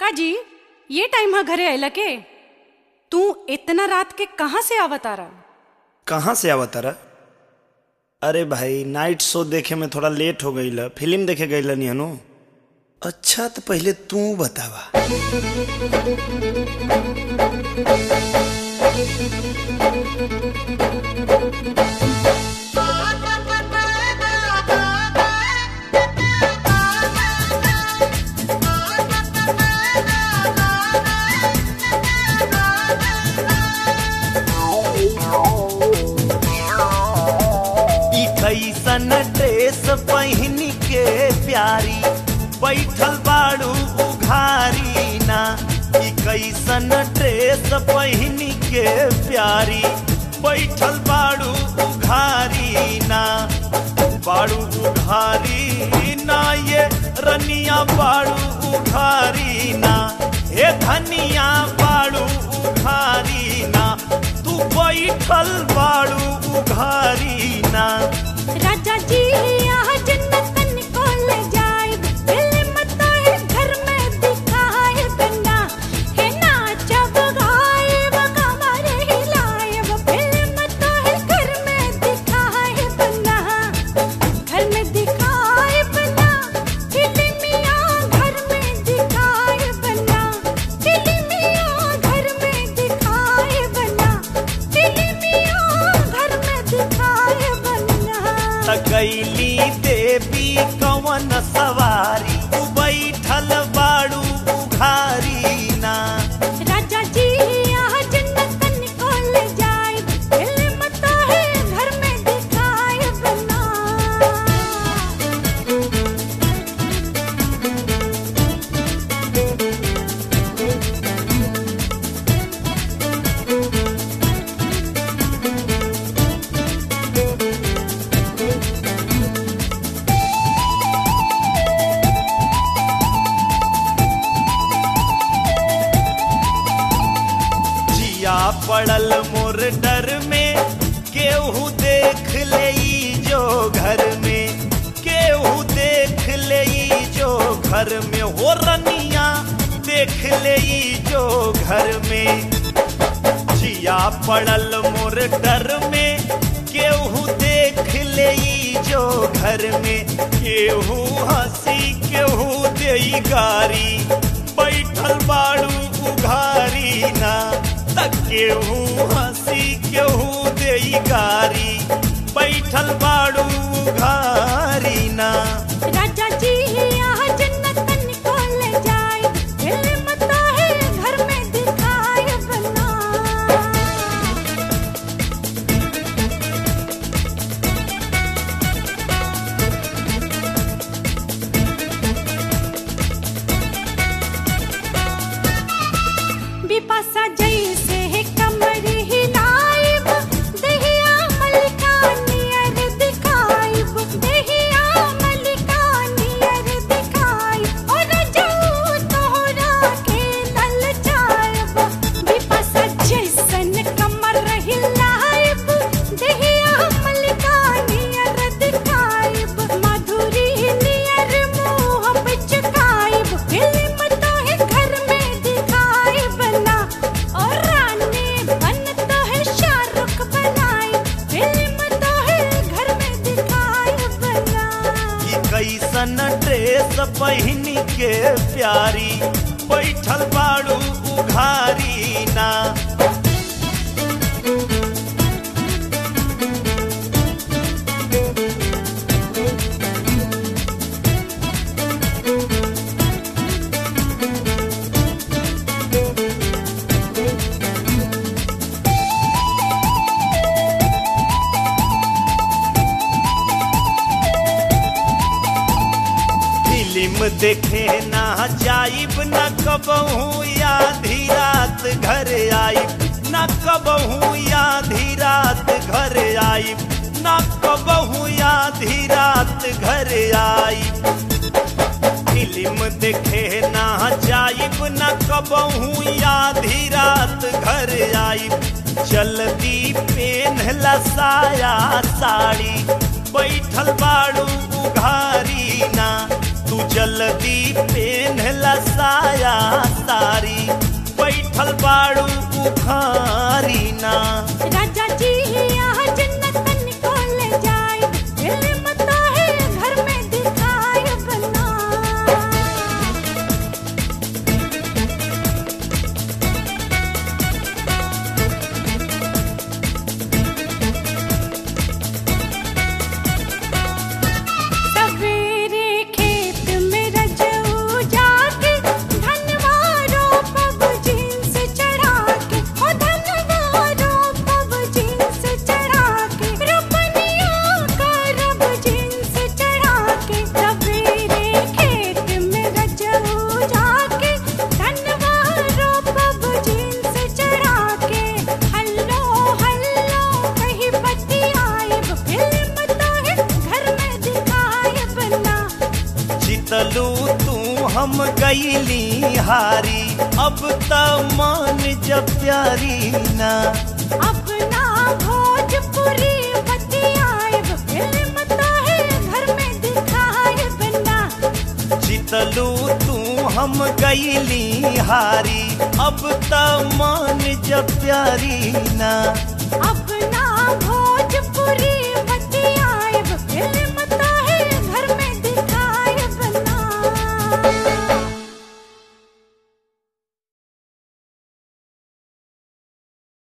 काजी ये टाइम हा घरे आयला के तू इतना रात के कहाँ से आवतारा कहाँ से आवत तारा अरे भाई नाइट शो देखे में थोड़ा लेट हो गई फिल्म देखे गई निहनु अच्छा तो पहले तू बतावा ई कैसन ड्रेस पहिन के प्यारी बैठल बाड़ू उघारी ना ई कैसन ड्रेस पहिन के प्यारी बैठल बाड़ू उघारी ना बाड़ू उघारी ना ये रनिया बाड़ू उघारी ना हे धनिया बाड़ू उघारी ना तू बैठल बाड़ू उघारी ना राजा जी यहाँ जन्नतन को ले जाए फिल्म तो है घर में दिखाए बन्ना है नाचब गायब कमर हिलायब फिल्म तो है घर में दिखाए बन्ना घर में दिखाए बन्ना फिल्मिया घर में दिखाए बन्ना फिल्मिया घर में दिखाए बन्ना फिल्मिया घर में दिखाए बन्ना तकैली देवी कवन सवारी तू बैठल बाड़ू उघारी ना राजा जी यहाँ जन्नतन को ले जाए फिल्म तो है घर में दिखाए बना जिया पड़ल मोर डर में केहू देख ले ई जो घर में केहू देख ले ई जो घर में हो रनिया देख ले ई जो घर में जिया पड़ल मोर डर में केहू देख ले ई जो घर में केहू हंसी केहू देई गारी बैठल बाड़ू उघारी ना तक केहू हंसी केहू देई गारी बैठल बाड़ू उघारी ना राजा जी यहाँ जन्नतन को ले जाए फिल्म तो है घर में दिखाए बना बिपाशा जैसे है कमर हिलाइब दहिया मलिका नियर दिखाइब दहिया मलिका नियर दिखाइब और जाऊ तोहरा के लल जाइब बिपाशा जैसन कमर हिलाइब दहिया मलिका नियर दिखाइब माधुरी नियर मुँह पिचकाइब फिल्म तो है घर में दिखाइब ना और रानी बन तो है शाहरुख बनाई फिल्म तो है घर में दिखाइब ना ई कैसन ड्रेस पहिन के प्यारी बैठल बाड़ू उघारी ना फिल्म देखे ना जाइब न कबहू आधी रात घर आइब न कबहू आधी रात घर आइब न कबहू आधी रात घर आइब फिल्म देखे ना जाइब न कबहू आधी रात घर आइब जल्दी पेन्हला साया साड़ी बैठल बाड़ू उघारी ना तू जल्दी पेन्हला साया गईली हारी अब त मान जब प्यारी ना अपना भोजपुरी बतियाए फिल्म तो है घर में दिखाए बना जितलू तू हम गईली हारी अब त मान जब प्यारी ना अपना भोजपुरी